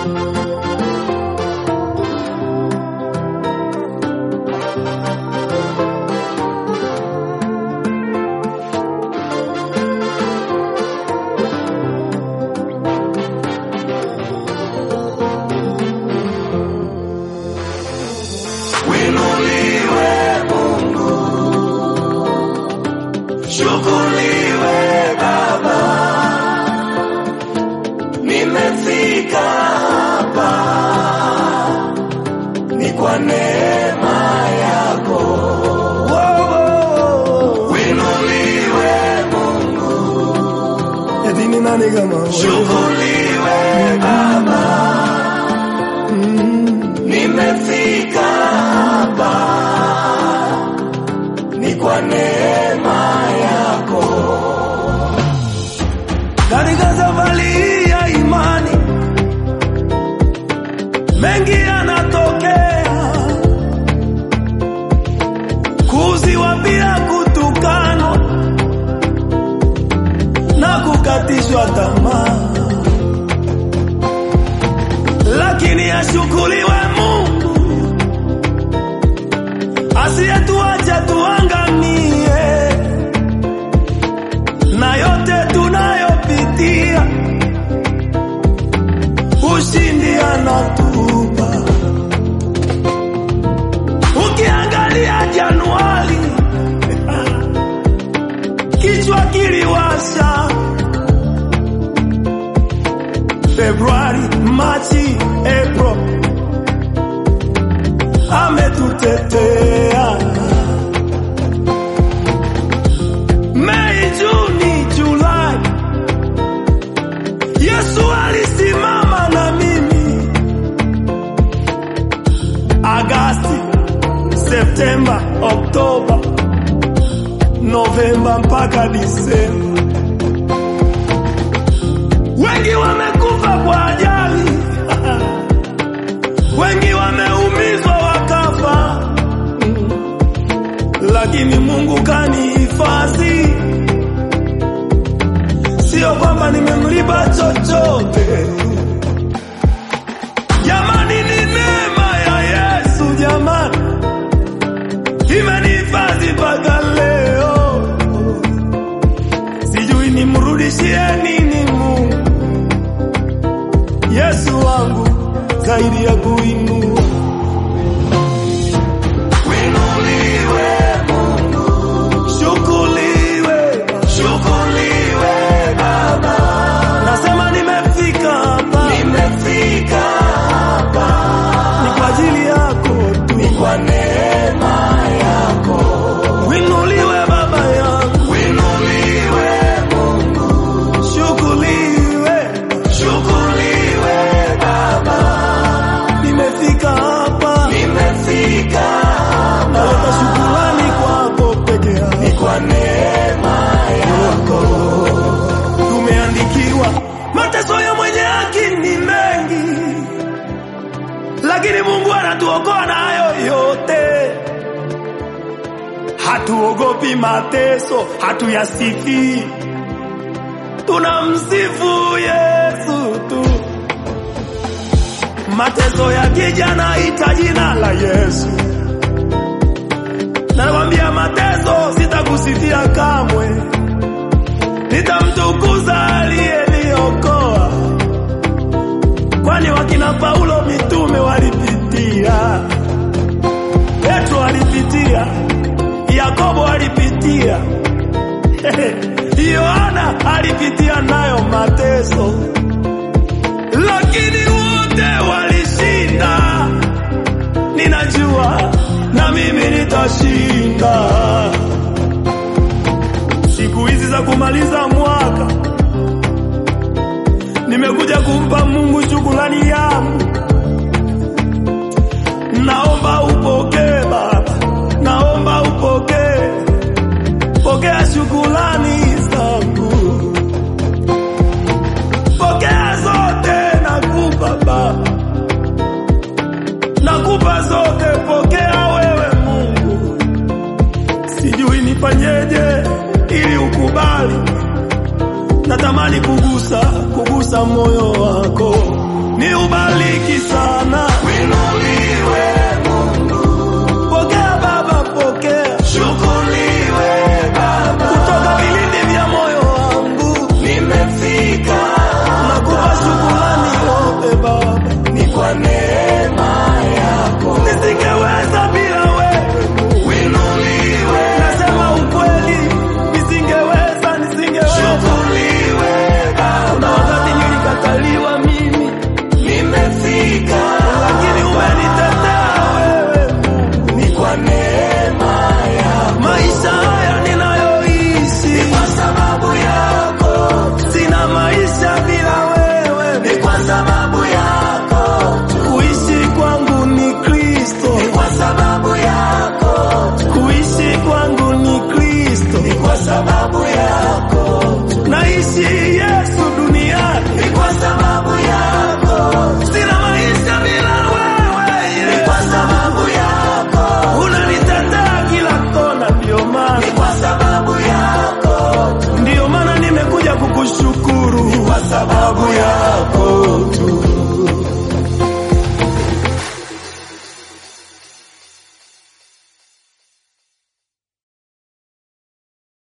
Winuliwe Mungu, shukuriwe Baba, nimefika hapa ni kwa neema yako. Winuliwe Mungu, Eti ni nani kama wewe? shukuriwe Baba, nimefika hapa ni kwa neema yako. Katika safari hii ya imani mengi yanatokea, kuuziwa bila kutukanwa na kukatishwa tamaa, lakini ashukuriwe Mungu asiyetuacha tuangamie na yote tunayopitia, ushindi anatupa. Ukiangalia Januari, kichwa kiliwasha. Februari, Machi, April, ametutetea. Mei, Juni, Julai, Yesu alisimama na mimi. Agasti, Septemba, Oktoba, Novemba mpaka Disemba. Wengi wamekufa kwa ajali, wengi wameumizwa wakafa, lakini Mungu kanihifadhi. Sio kwamba nimemlipa chochote, jamani, ni neema ya Yesu jamani, imenihifadhi mpaka leo. Sijui nimrudishie nini Mungu, Yesu wangu zaidi ya kuinua. Winuliwe Mungu, Shukuriwe, shukuriwe Baba, nasema nimefika hapa nimefika hapa ni kwa ajili yako tu. ni kwa neema yako. Winuliwe Baba yangu, Winuliwe Mungu, shukuriwe, shukuriwe Baba, nimefika hapa nimefika hapa naleta shukurani kwako peke ni yako. kwa neema yako. Tumeandikiwa mateso ya mwenye haki ni mengi, lakini Mungu anatuokoa na hayo yote. Hatuogopi mateso, hatuyasifi, tunamsifu Yesu tu. Mateso yakija naita jina la Yesu, nakwambia mateso sitakusifia kamwe nitamtukuza aliyeniokoa, kwani wakina Paulo mitume walipitia, Petro alipitia, Yakobo alipitia, Yohana alipitia nayo mateso, lakini wote walishinda. Ninajua na mimi nitashinda siku hizi za kumaliza mwaka nimekuja kumpa Mungu shukrani yangu. Naomba upokee Baba, naomba upokee, pokea shukrani zangu, pokea zote nakupa Baba, nakupa zote, pokea wewe Mungu. Sijui nifanyeje ili ukubali, natamani kugusa kugusa moyo wako, ni ubali kubariki sana. Winuliwe Mungu, Pokea Baba, pokea shukuriwe Baba, kutoka vilindi vya moyo wangu, nimefika nakupa shukrani yote Baba. ni kwa neema yako. Nisingeweza bila wewe, Winuliwe, nasema ukweli, nisingeweza, nisingeweza. shukuriwe Kuna Baba, wakati nilikataliwa mimi, nimefika lakini umenitetea wewe. ni kwa neema yako. Maisha haya ninayoishi, Kwa sababu yako, sina maisha bila wewe. ni kwa sababu yako, Kuishi kwangu ni Kristo, kwa sababu yako, kuishi kwangu ni Kristo. ni kwa sababu yako. Naishi